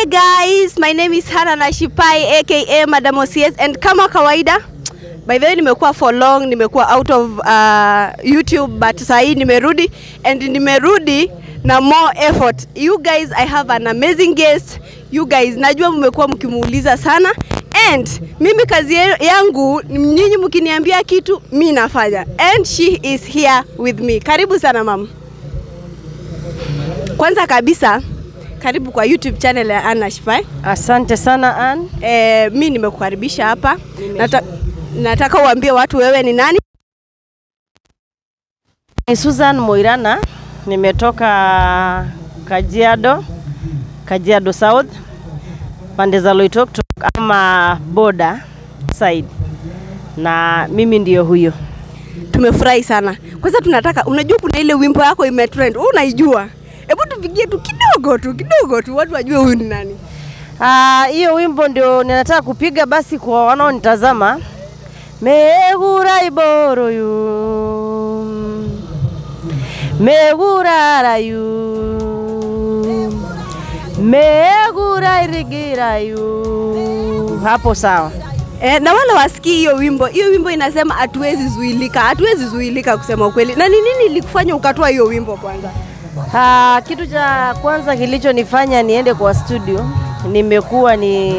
Hey guys, my name is Hana Nashipai aka Madam OCS and kama kawaida by the way nimekuwa for long, nimekuwa out of uh, YouTube but saa hii nimerudi and nimerudi na more effort. You guys, I have an amazing guest. You guys, najua mmekuwa mkimuuliza sana and mimi kazi ye- yangu nyinyi mkiniambia kitu mi nafanya and she is here with me. Karibu sana mama. Kwanza kabisa karibu kwa YouTube channel ya Anna Shipai. Asante sana Ann. E, mi nimekukaribisha hapa. Nata, nataka uambie watu wewe ni nani? Ni Susan Moirana, nimetoka Kajiado, Kajiado South, pande za Loitoktok ama boda side, na mimi ndiyo huyo. Tumefurahi sana. Kwanza tunataka, unajua kuna ile wimbo yako imetrend, wewe unaijua? Hebu tupigie tu kidogo tu kidogo tu watu wajue huyu ni nani. Ah, hiyo wimbo ndio ninataka kupiga basi kwa wanaonitazama. Megura iboro yu Megura yu Megura irigira yu Hapo sawa. E, na wale wasikii hiyo wimbo, hiyo wimbo inasema hatuwezi zuilika, hatuwezi zuilika kusema ukweli. Na ni nini ilikufanya ukatoa hiyo wimbo kwanza? Ah, kitu cha kwanza kilichonifanya niende kwa studio, nimekuwa ni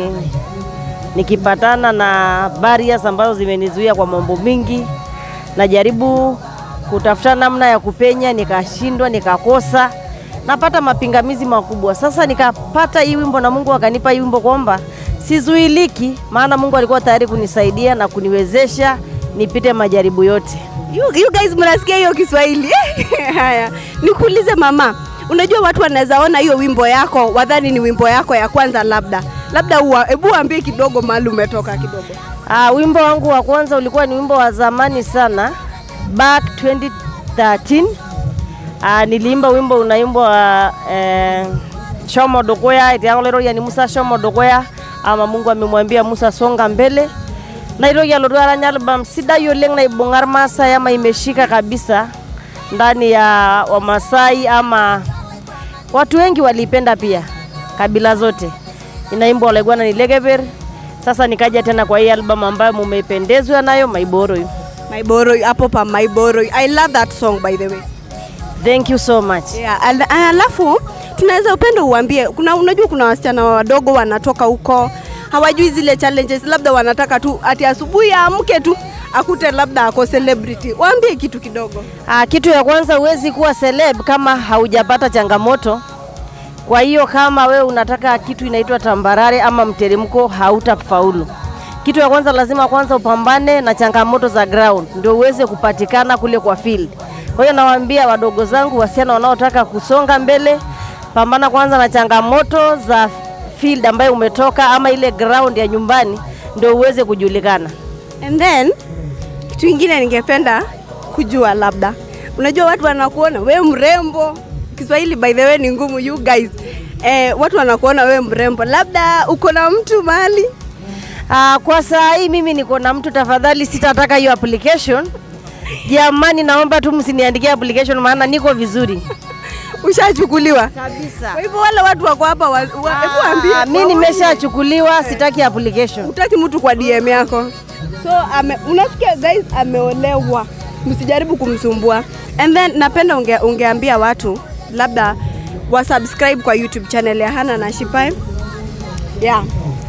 nikipatana na barriers ambazo zimenizuia kwa mambo mingi. Najaribu kutafuta namna ya kupenya, nikashindwa, nikakosa, napata mapingamizi makubwa. Sasa nikapata hii wimbo na Mungu akanipa hii wimbo kwamba sizuiliki, maana Mungu alikuwa tayari kunisaidia na kuniwezesha nipite majaribu yote. You, you guys mnasikia hiyo Kiswahili? Haya, nikuulize mama, unajua watu wanaweza ona hiyo wimbo yako wadhani ni wimbo yako ya kwanza, labda labda, uwa- hebu waambie kidogo mahali umetoka kidogo. Ah, wimbo wangu wa kwanza ulikuwa ni wimbo wa zamani sana back 2013. Ah, niliimba wimbo unaimbwa eh, Shomo Dokoya itiangolero yani Musa Shomo Dokoya ama Mungu amemwambia Musa songa mbele naitoki alotu aranya album sidai oleng naibung'a irmaasai ama imeshika kabisa ndani ya Wamasai ama watu wengi waliipenda pia, kabila zote. Inaimbwa Olaiguana ni Lekeper. Sasa nikaja tena kwa hii album ambayo mumeipendezwa nayo Maiboro. Maiboro hapo pa Maiboro. I love that song by the way. Thank you so much. Yeah, al- alafu tunaweza upendo uambie, kuna unajua kuna wasichana wadogo wanatoka huko hawajui zile challenges, labda wanataka tu ati asubuhi aamke tu akute labda ako celebrity. Waambie kitu kidogo. Ah, kitu ya kwanza huwezi kuwa celeb kama haujapata changamoto. Kwa hiyo kama we unataka kitu inaitwa tambarare ama mteremko, hautafaulu. Kitu ya kwanza lazima kwanza upambane na changamoto za ground ndio uweze kupatikana kule kwa field. Kwa hiyo nawaambia wadogo zangu, wasichana wanaotaka kusonga mbele, pambana kwanza na changamoto za field ambayo umetoka ama ile ground ya nyumbani ndio uweze kujulikana. And then kitu ingine ningependa kujua labda, unajua watu wanakuona we mrembo. Kiswahili by the way ni ngumu you guys. Eh, watu wanakuona we mrembo, labda uko na mtu mahali Ah, kwa saa hii mimi niko na mtu, tafadhali sitataka hiyo application. Jamani, naomba tu msiniandikie application, maana niko vizuri ushachukuliwa. kabisa. Kwa hivyo wale watu wako hapa, wa- wa- hebu waambie Ah, mi waone. nimeshachukuliwa, sitaki application. Utaki mtu kwa DM yako. So ame, unasikia guys, ameolewa, msijaribu kumsumbua. And then napenda unge, ungeambia watu labda wasubscribe kwa YouTube channel ya Hana na Shipai. Yeah.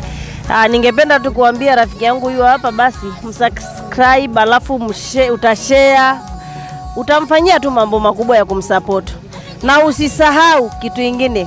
Ah, ningependa tu kuambia rafiki yangu huyo hapa, basi msubscribe, alafu mshe, utashare, utamfanyia tu mambo makubwa ya kumsupport, na usisahau kitu ingine,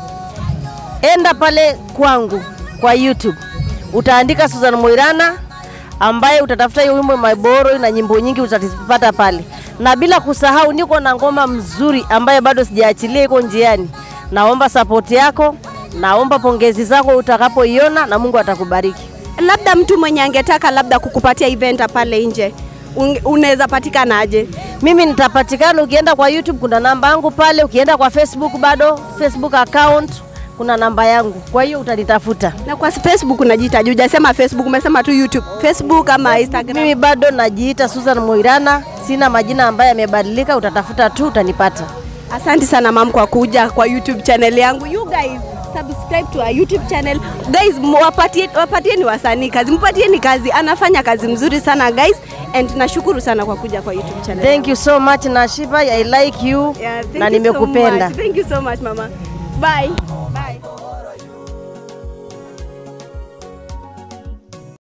enda pale kwangu kwa YouTube utaandika Susan Moirana ambaye utatafuta hiyo wimbo Maiboro na nyimbo nyingi utazipata pale, na bila kusahau niko na ngoma mzuri ambaye bado sijaachilia, iko njiani. Naomba support yako, naomba pongezi zako utakapoiona, na Mungu atakubariki. Labda mtu mwenye angetaka labda kukupatia event pale nje unge- unaweza patikana aje? Mimi nitapatikana, ukienda kwa YouTube kuna namba yangu pale, ukienda kwa Facebook bado Facebook account kuna namba yangu, kwa hiyo utanitafuta. Na kwa Facebook unajitaja, hujasema Facebook, umesema tu YouTube. Facebook ama Instagram? Mimi bado najiita Susan Moirana, sina majina ambayo yamebadilika, utatafuta tu utanipata. Asante sana mam kwa kuja kwa YouTube channel yangu. You guys, subscribe to our YouTube channel guys. mu- Wapatie, wapatieni wasanii kazi, mpatieni kazi, anafanya kazi mzuri sana guys, and nashukuru sana kwa kuja kwa YouTube channel. Thank you so much Nashiba, I like you Yeah, thank na you so nimekupenda. much. Thank you so much mama. Bye.